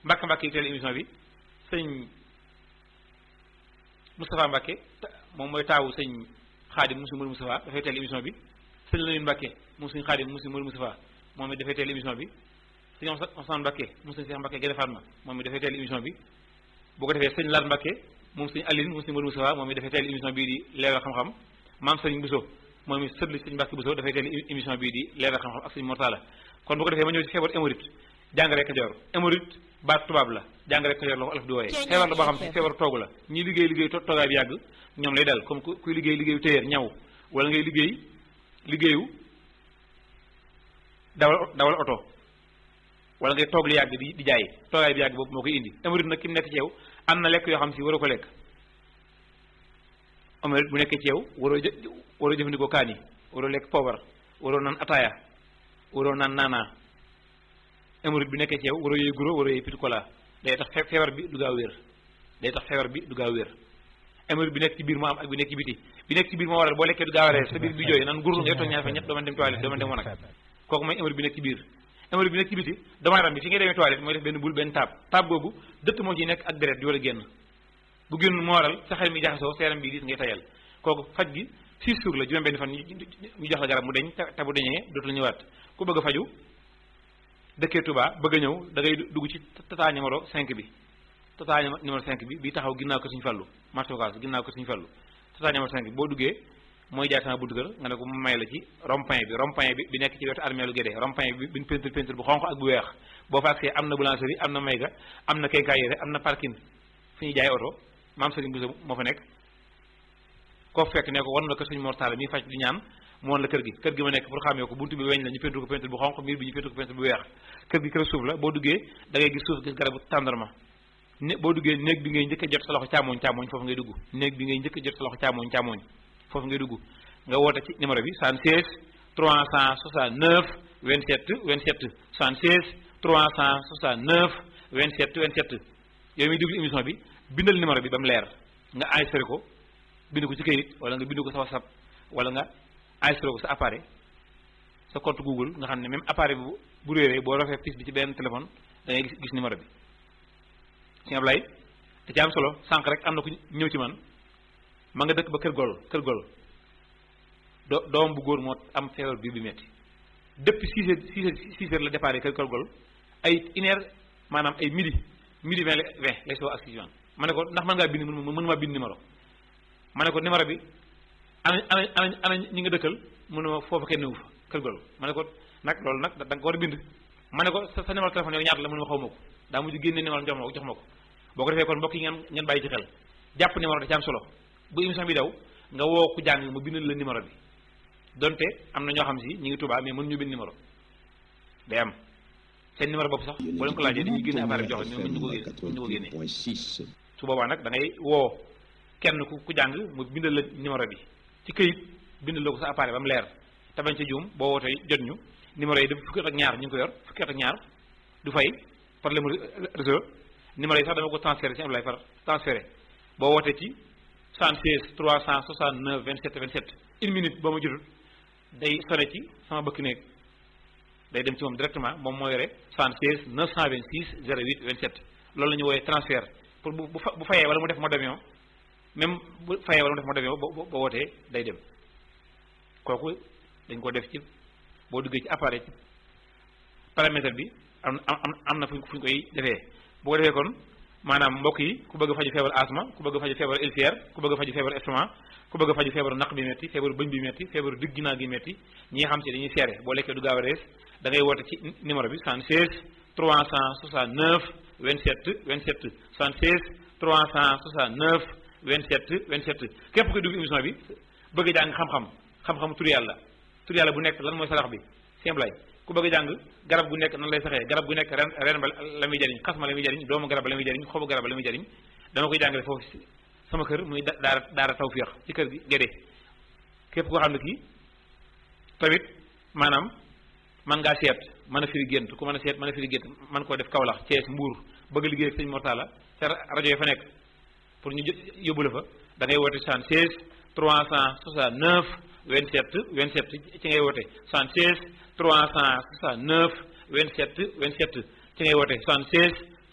Mbàkke Mbàkke yi teel émission bi sëñ Moustapha Mbàkke moom mooy taawu sëñ Xaadim mu si Mourou Moustapha dafay teel émission bi sëñ Lamine Mbàkke mu sëñ Xaadim mu si Mourou Moustapha moom it dafay teel émission bi sëñ Ousmane Mbàkke mu sëñ Cheikh Mbàkke Gede Fatma moom it dafay teel émission bi bu ko defee sëñ Lar Mbàkke moom sëñ Aline mu sëñ Mourou Moustapha moom it dafay teel émission bii di leeral xam-xam maam sëñ Bousso moom it sëtli sëñ Mbàkke Bousso dafay teel émission bii di leeral xam-xam ak sëñ Mortala kon bu ko defee ma ñëw ci feebar hémorroïde jàngare Kajoor hémorroïde baat tubaab la jàngare Kajoor la ko olof di wooyee feebar la boo xam si feebar toogu la ñi liggéey liggéey toogaay bi yàgg ñoom lay dal comme kuy liggéey liggéeyu téyeer ñaw wala ngay liggéey liggéeyu dawal dawal oto wala ngay toog li yàgg di di jaay toogaay bi yàgg boobu moo koy indi hémorroïde nag ki mu nekk ci yow am na lekk yoo xam si waroo ko lekk hémorroïde bu nekkee ci yow waroo jë waroo jëfandikoo kaani waroo lekk poobar waroo naan ataaya waroo naan naanaa hémorroïde bi nekkee ci yow waroo yooyu guro waroo yooyu petit cola day tax feebar bi du gaaw wér day tax feebar bi du gaaw wér hémorroïde bi nekk ci biir moo am ak bi nekk ci biti bi nekk ci biir moo waral boo lekkee du gaaw a rees sa biir bi jooy naan gurul ngay toog ñaar fa ñett doo mën dem toilette doo mën dem wanag kooku mooy hémorroïde bi nekk ci biir hémorroïde bi nekk ci biti doomu aadama bi fi ngay demee toilette mooy def benn bul benn taab taab boobu dëtt moo ci nekk ak deret di war a génn bu génn moo waral sa xel mi jaxasoo seeram bi diis ngay tayal kooku faj gi six jours la juróom benn fan ñu jox la garab mu deñ te bu deñee dootu la ñëwaat ku bëgg a faju dëkkee Touba bëgg a ñëw da ngay dugg ci tata numéro 5 bi tata numéro 5 bi bi taxaw ginnaaw ko suñu fallu marché Ocass ginnaaw ko suñu fallu tata numéro 5 bi boo duggee mooy jaay sama buntu kër nga ne ko mu may la ci rond-point bi rond-point bi bi nekk ci wetu armée lu Guédé rond-point bi biñ peinture peinture bu xonq ak bu weex boo fa agsee am na boulangerie am na mayga am na quincaillerie am na parking fi ñuy jaay oto maam Serigne Bousso moo fa nekk koo fekk ne ko wan na ko suñu mortale mi faj di ñaan mu woon la kër gi kër gi ma nekk pour xamee ko buntu bi weñ la ñu peinture ko peinture bu xonq miir bi ñu peinture ko peinture bu weex kër gi kër suuf la boo duggee da ngay gis suuf gis garabu tàndarma ne boo duggee néeg bi ngay njëkk a jot sa loxo càmmoñ càmmoñ foofu ngay dugg néeg bi ngay njëkk a jot sa loxo càmmoñ càmmoñ foofu ngay dugg nga woote ci numéro bi 76 369 27 27 76 369 27 27 yow mi déglu émission bi bindal numéro bi ba mu leer nga enregistré ko bind ko ci kayit wala nga bind ko sa WhatsApp wala nga enregistré ko sa appareil sa compte Google nga xam ne même appareil bu bu réeree boo rafee piste bi ci benn téléphone da ngay gis gis numéro bi sëñ Ablaye da ci am solo sànq rek am na ku ñëw ci man ma nga dëkk ba kër gol kër gol do doom bu góor moo am feebar bi bi metti depuis six heures six heures six heures la départ kër kër gol ay une heure maanaam ay midi midi vingt vingt lay soo ak si ma ne ko ndax mën ngaa bind mën mën maa bind numéro ma ne ko numéro bi ana ana ana ana ñi nga dëkkal mu ne ma foofu kenn wu fa kër gol ma ne ko nag loolu nag da nga ko war a bind ma ne ko sa sa numéro téléphone yow ñaata la mu ne ma xaw ma ko daa mujj génne numéro jox ma ko jox ma ko boo ko defee kon mbokk yi ngeen ngeen bàyyi ci xel jàpp numéro da ci am solo bu émission bi daw nga woo ku jàng mu bindal la numéro bi donte am na ñoo xam si ñu ngi Tuubaa mais mën ñu bind numéro day am seen numéro bopp sax boo leen ko laajee dañuy génne appareil bi jox la ñu ko génne ñu ko génne su boobaa nag da ngay woo kenn ku ku jàng mu bindal la numéro bi ci këyit bindal la ko sa appareil ba mu leer te bañ ca juum boo wootee jot ñu numéro yi def fukki at ak ñaar ñu ngi ko yor fukki at ak ñaar du fay problème réseau numéro yi sax dama ko transféré ci Abdoulaye Far transféré boo wootee ci 76 369 27 27 une minute boo ma jotut day sone ci sama bëkk néeg day dem ci moom directement moom moo yore 76 926 08 27 loolu la ñu wooyee transfert pour bu bu fayee wala mu def mode d'avion même bu fayee wala mu def mode d'avion ba ba wootee day dem kooku dañ ko def ci boo duggee ci appareil ci paramètre bi am am am na fu ñu koy defee bu ko defee kon maanaam mbokk yi ku bëgg a faju feebar asma ku bëgg a faju feebar ulcère ku bëgg a faju feebar estomac ku bëgg a faju feebaru naq bi metti feebaru bëñ bi metti feebaru digg ginnaaw gi metti ñi nga xam si dañuy seere boo lekkee du gaaw a rees da ngay woote ci numéro bi 76 369 27 27 76 369 27 27 képp koy dugg émission bi bëgg a jàng xam-xam xam-xam tur yàlla tur yàlla bu nekk lan mooy sarax bi simplay ku bëgg a jàng garab gu nekk nan lay saxee garab gu nekk ren ren ba la muy jariñ xas ma la muy jariñ doomu garab ba la muy jariñ xobu garab ba la muy jariñ dama koy jàngale foofu sama kër muy daara daara tawfiix ci kër gi gédé képp koo xam ne kii tamit maanaam man ngaa seet mën a firi gént ku mën a seet mën a firi gént man koo def Kaolack Thiès Mbour bëgg a liggéey ak sëñ Mortala ca rajo yi fa nekk pour ñu yóbbu la fa da ngay woote 76 369 27 27 ci ngay woote 76 369 27 27 ci ngay woote 76